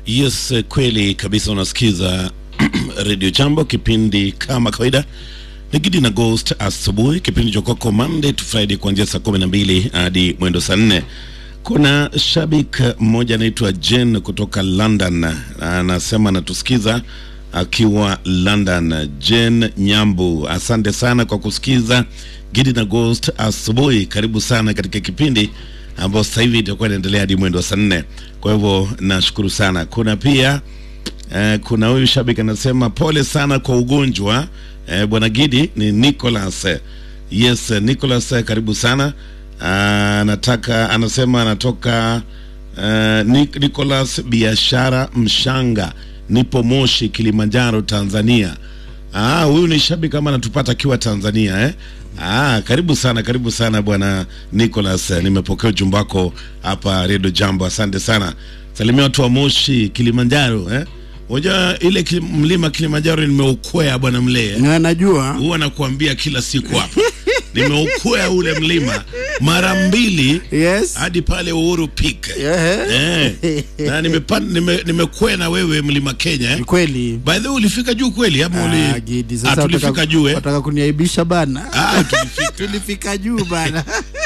Yes, kweli kabisa. Unasikiza Radio Jambo, kipindi kama kawaida ni Gidi na Ghost asubuhi, kipindi cha kwako Monday to Friday kuanzia saa kumi na mbili hadi mwendo saa nne. Kuna shabik mmoja anaitwa Jen kutoka London, anasema anatusikiza akiwa London. Jen Nyambu, asante sana kwa kusikiza Gidi na Ghost asubuhi. Karibu sana katika kipindi ambao sasa hivi itakuwa inaendelea hadi mwendo wa saa nne. Kwa hivyo nashukuru sana. Kuna pia eh, kuna huyu shabiki anasema pole sana kwa ugonjwa eh, bwana Gidi. Ni Nicholas yes, Nicholas karibu sana. Ah, anataka anasema anatoka uh, Nicholas biashara Mshanga, nipo Moshi, Kilimanjaro, Tanzania. Ah, huyu ni shabiki kama anatupata akiwa Tanzania eh? Ah, karibu sana, karibu sana bwana Nicholas. Nimepokea ujumbe wako hapa Radio Jambo, asante sana. Salimia watu wa Moshi, Kilimanjaro eh? Unajua ile kili, mlima Kilimanjaro nimeukwea bwana Mlee. Na najua Huwa nakuambia kila siku hapa. nimeukwea ule mlima mara mbili yes. hadi pale Uhuru Peak. Ehe. Eh. Na nimepan- nime nimekwea na wewe mlima Kenya eh? Ni kweli. By the way ulifika juu kweli ama uli Ah, Gidi, sasa Ah, tulifika wataka- juu eh? wataka kuniaibisha bana. Ah, tulifika. Tulifika juu bana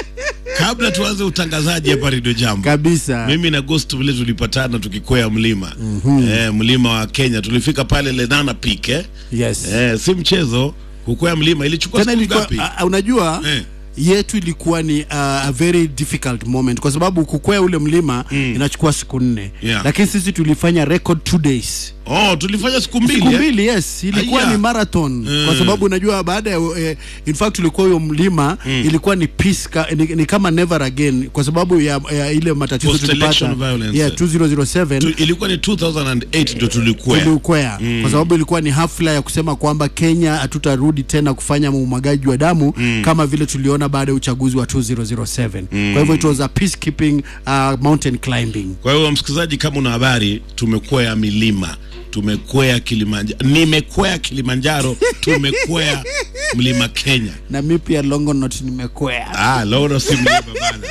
Kabla tuanze utangazaji hapa Radio Jambo. kabisa. Mimi na Ghost vile tulipatana tukikwea mlima. Eh, mlima wa Kenya tulifika pale Lenana Peak eh? Yes. Eh, si mchezo kukwea mlima ilichukua Tena siku ilikuwa ngapi? ah, ah, unajua Eh. yetu ilikuwa ni uh, a very difficult moment kwa sababu kukwea ule mlima inachukua siku nne Yeah. lakini sisi tulifanya record two days Oh, tulifanya siku mbili. siku eh? mbili yes ilikuwa Aya. ni marathon kwa sababu unajua baada ya eh, in fact tulikuwa huyo mlima ilikuwa ni peace ka, ni, ni kama never again kwa sababu ya, ya ile matatizo Post-election tulipata violence. yeah, 2007 Tu, ilikuwa ni 2008 ndio tulikwea. tuliukwea kwa sababu ilikuwa ni hafla ya kusema kwamba Kenya hatutarudi tena kufanya umwagaji wa damu kama vile tuliona baada ya uchaguzi wa 2007 kwa hivyo it was a peacekeeping uh, mountain climbing Kwa hiyo msikilizaji, kama una habari, tumekwea milima, tumekwea Kilimanjaro, nimekwea Kilimanjaro, tumekwea mlima Kenya. na mi pia Longonot nimekwea Ah, Loro si mlima bana.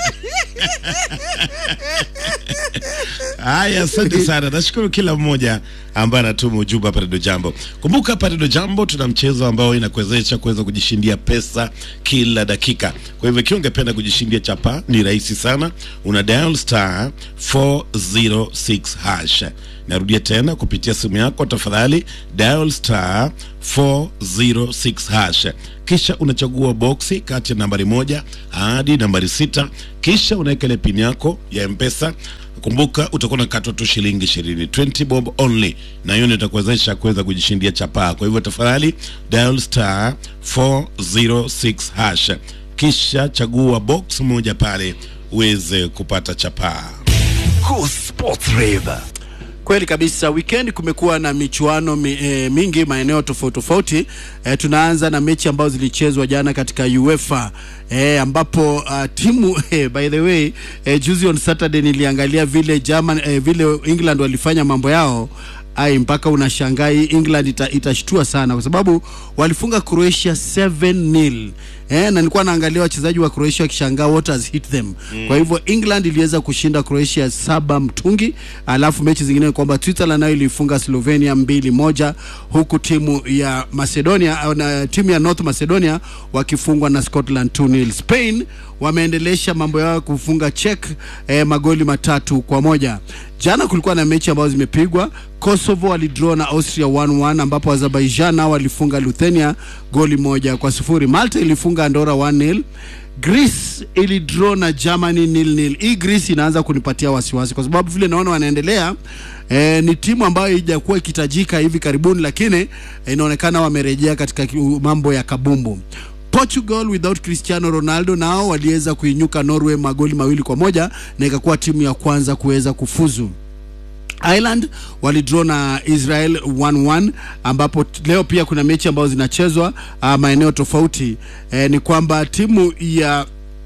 Haya, asante sana. Nashukuru kila mmoja ambaye anatuma ujumbe hapa Radio Jambo. Kumbuka hapa Radio Jambo tuna mchezo ambao inakuwezesha kuweza kujishindia pesa kila dakika. Kwa hivyo ikiwa ungependa kujishindia chapa, ni rahisi sana. Una dial star 406 hash. Narudia tena kupitia simu yako, tafadhali dial star 406 hash, kisha unachagua boksi kati ya nambari moja hadi nambari sita, kisha unaweka ile pin yako ya Mpesa. Kumbuka utakuwa unakatwa tu shilingi ishirini, 20 bob only, na hiyo ndio itakuwezesha kuweza kujishindia chapaa. Kwa hivyo tafadhali dial star 406 hash, kisha chagua box moja pale uweze kupata chapaa. Go Sports Rave. Kweli kabisa, weekend kumekuwa na michuano mi, e, mingi maeneo tofauti tofauti. E, tunaanza na mechi ambazo zilichezwa jana katika UEFA e, ambapo uh, timu e, by the way e, juzi on Saturday niliangalia vile German e, vile England walifanya mambo yao ai mpaka unashangaa hii England ita, itashtua sana kwa sababu walifunga Croatia 7-0 eh, na nilikuwa naangalia wachezaji wa Croatia wakishangaa what has hit them mm. Kwa hivyo England iliweza kushinda Croatia saba mtungi, alafu mechi zingine ni kwamba Switzerland nayo ilifunga Slovenia mbili moja, huku timu ya Macedonia au na timu ya North Macedonia wakifungwa na Scotland 2-0. Spain wameendelesha mambo yao kufunga Czech eh, magoli matatu kwa moja. Jana kulikuwa na mechi ambazo zimepigwa. Kosovo walidraw na Austria 1-1 ambapo Azerbaijan nao walifunga Lithuania goli moja kwa sufuri. Malta ilifunga Andorra 1-0. Greece ilidraw na Germany nil nil. Hii Greece inaanza kunipatia wasiwasi kwa sababu vile naona wanaendelea eh, ni timu ambayo haijakuwa ikitajika hivi karibuni, lakini eh, inaonekana wamerejea katika ki- mambo ya kabumbu. Portugal without Cristiano Ronaldo nao waliweza kuinyuka Norway magoli mawili kwa moja na ikakuwa timu ya kwanza kuweza kufuzu. Ireland walidraw na Israel 1-1 ambapo t- leo pia kuna mechi ambazo zinachezwa uh, maeneo tofauti. Eh, ni kwamba timu ya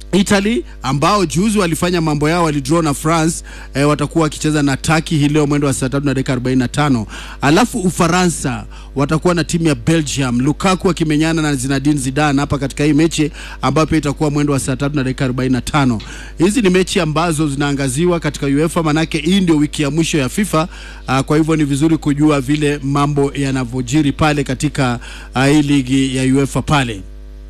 Italy ambao juzi walifanya mambo yao, walidraw na France eh, watakuwa wakicheza na Turkey hii leo mwendo wa saa tatu na dakika 45. Alafu Ufaransa watakuwa na timu ya Belgium, Lukaku akimenyana na Zinedine Zidane hapa katika hii mechi ambayo pia itakuwa mwendo wa saa tatu na dakika 45. Hizi ni mechi ambazo zinaangaziwa katika UEFA, manake hii ndio wiki ya mwisho ya FIFA. Uh, kwa hivyo ni vizuri kujua vile mambo yanavyojiri pale katika uh, hii ligi ya UEFA pale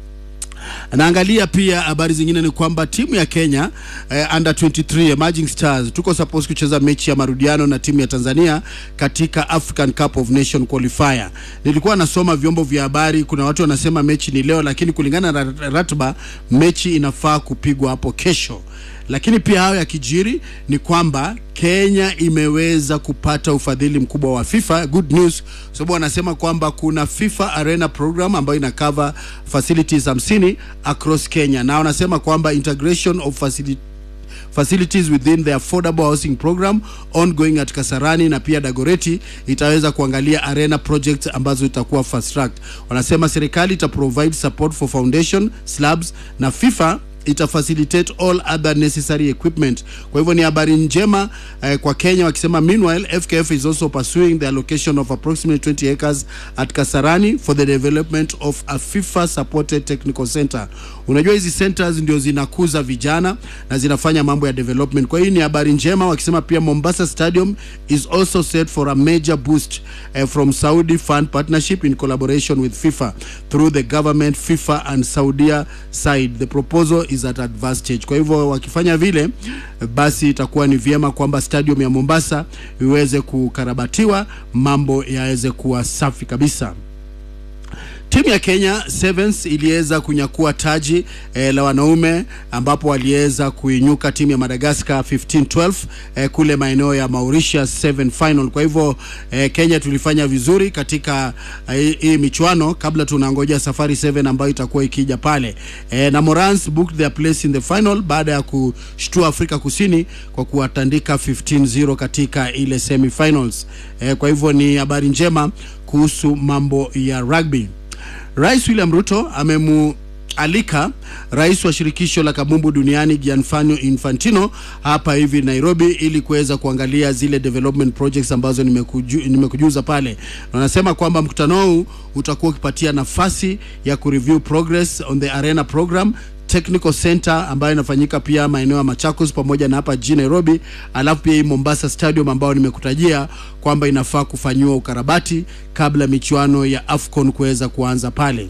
naangalia pia habari zingine ni kwamba timu ya Kenya eh, under 23 Emerging Stars tuko supposed kucheza mechi ya marudiano na timu ya Tanzania katika African Cup of Nation qualifier. Nilikuwa nasoma vyombo vya habari, kuna watu wanasema mechi ni leo, lakini kulingana na ratiba mechi inafaa kupigwa hapo kesho lakini pia hayo yakijiri ni kwamba Kenya imeweza kupata ufadhili mkubwa wa FIFA. Good news, sababu wanasema kwamba kuna FIFA Arena program ambayo ina cover facilities 50 across Kenya, na wanasema kwamba integration of facility facilities within the affordable housing program ongoing at Kasarani na pia Dagoreti itaweza kuangalia arena projects ambazo itakuwa fast track. Wanasema serikali ita provide support for foundation slabs na FIFA ita facilitate all other necessary equipment. Kwa hivyo ni habari njema eh, kwa Kenya wakisema meanwhile FKF is also pursuing the allocation of approximately 20 acres at Kasarani for the development of a FIFA supported technical center. Unajua hizi centers ndio zinakuza vijana na zinafanya mambo ya development. Kwa hiyo ni habari njema wakisema pia Mombasa Stadium is also set for a major boost eh, from Saudi Fund Partnership in collaboration with FIFA through the government FIFA and Saudia side. The proposal is at advanced stage. Kwa hivyo wakifanya vile, basi itakuwa ni vyema kwamba stadium ya Mombasa iweze kukarabatiwa, mambo yaweze kuwa safi kabisa. Timu ya Kenya Sevens iliweza kunyakua taji eh, la wanaume ambapo waliweza kuinyuka timu ya Madagascar 15-12 eh, kule maeneo ya Mauritius 7 final. Kwa hivyo eh, Kenya tulifanya vizuri katika eh, hii michuano kabla tunangoja Safari 7 ambayo itakuwa ikija pale eh, na Morans booked their place in the final baada ya kushtua Afrika Kusini kwa kuwatandika 15-0 katika ile semifinals. Eh, kwa hivyo ni habari njema kuhusu mambo ya rugby. Rais William Ruto amemualika rais wa shirikisho la kabumbu duniani Gianfranco Infantino hapa hivi Nairobi ili kuweza kuangalia zile development projects ambazo nimekuju, nimekujuza pale. Na wanasema kwamba mkutano huu utakuwa ukipatia nafasi ya kureview progress on the arena program technical center ambayo inafanyika pia maeneo ya Machakos pamoja na hapa jijini Nairobi, alafu pia hii Mombasa Stadium ambayo nimekutajia kwamba inafaa kufanyiwa ukarabati kabla michuano ya AFCON kuweza kuanza pale.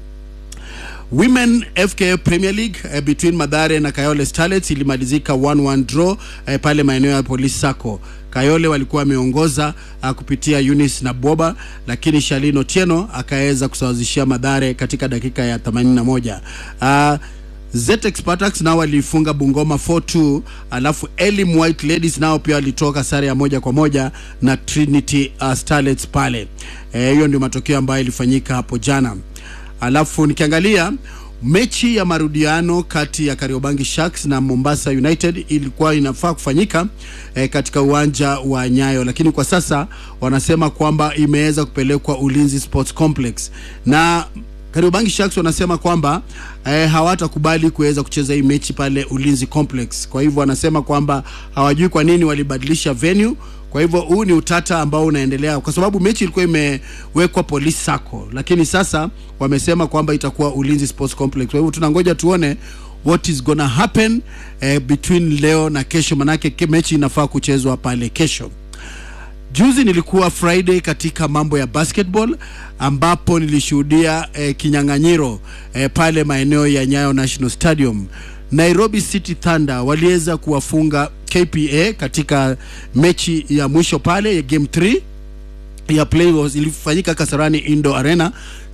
Women FKF Premier League eh, between Madhare na Kayole Starlets ilimalizika 1-1 draw eh, pale maeneo ya Police Sacco. Kayole walikuwa wameongoza uh, kupitia Eunice na Boba, lakini Shalino Tieno akaweza kusawazishia Madhare katika dakika ya 81. Uh, Zetex Spartans nao walifunga Bungoma 4-2, alafu Elim White Ladies nao pia walitoka sare ya moja kwa moja na Trinity uh, Starlets pale. Hiyo eh, ndio matokeo ambayo ilifanyika hapo jana. Alafu nikiangalia mechi ya marudiano kati ya Kariobangi Sharks na Mombasa United ilikuwa inafaa kufanyika eh, katika uwanja wa Nyayo, lakini kwa sasa wanasema kwamba imeweza kupelekwa Ulinzi Sports Complex na Kariobangi Sharks wanasema kwamba eh, hawatakubali kuweza kucheza hii mechi pale Ulinzi Complex. Kwa hivyo wanasema kwamba hawajui kwa nini walibadilisha venue. Kwa hivyo huu ni utata ambao unaendelea kwa sababu mechi ilikuwa imewekwa Police Sacco, lakini sasa wamesema kwamba itakuwa Ulinzi Sports Complex. Kwa hivyo tunangoja tuone what is gonna happen eh, between leo na kesho, manake ke- mechi inafaa kuchezwa pale kesho. Juzi nilikuwa Friday katika mambo ya basketball ambapo nilishuhudia eh, kinyang'anyiro eh, pale maeneo ya Nyayo National Stadium. Nairobi City Thunder waliweza kuwafunga KPA katika mechi ya mwisho pale ya game 3 ya playoffs ilifanyika Kasarani Indoor Arena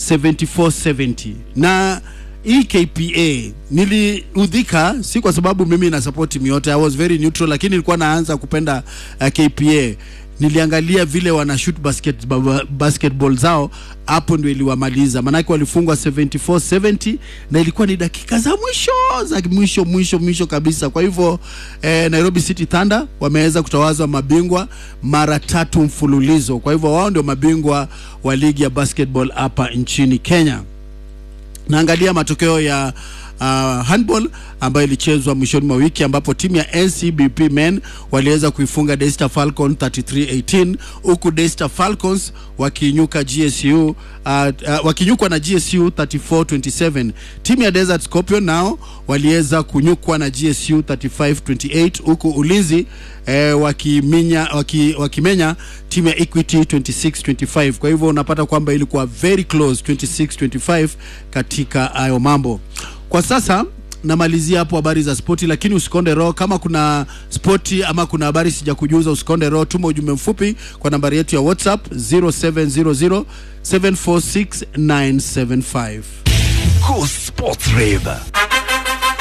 74-70 na hii KPA niliudhika, si kwa sababu mimi na support timu yote, I was very neutral, lakini nilikuwa naanza kupenda uh, KPA. Niliangalia vile wana shoot basket, ba- basketball zao, hapo ndio iliwamaliza, maanake walifungwa 74-70 na ilikuwa ni dakika za mwisho za mwisho mwisho mwisho kabisa. Kwa hivyo eh, Nairobi City Thunder wameweza kutawazwa mabingwa mara tatu mfululizo. Kwa hivyo wao ndio mabingwa wa ligi ya basketball hapa nchini Kenya naangalia matokeo ya handball ambayo ilichezwa mwishoni mwa wiki ambapo timu ya NCBP men waliweza kuifunga Daystar Falcon 33-18 huku Daystar Falcons wakiinyuka GSU uh, uh, wakinyukwa na GSU 34-27. Timu ya Desert Scorpion nao waliweza kunyukwa na GSU 35-28 huku Ulinzi eh, wakiminya waki, wakimenya timu ya Equity 26-25. Kwa hivyo unapata kwamba ilikuwa very close 26-25 katika hayo mambo. Kwa sasa namalizia hapo habari za spoti, lakini usikonde roho. Kama kuna spoti ama kuna habari sija kujuza, usikonde roho, tuma ujumbe mfupi kwa nambari yetu ya WhatsApp 0700 746 975. Go Sports Rave.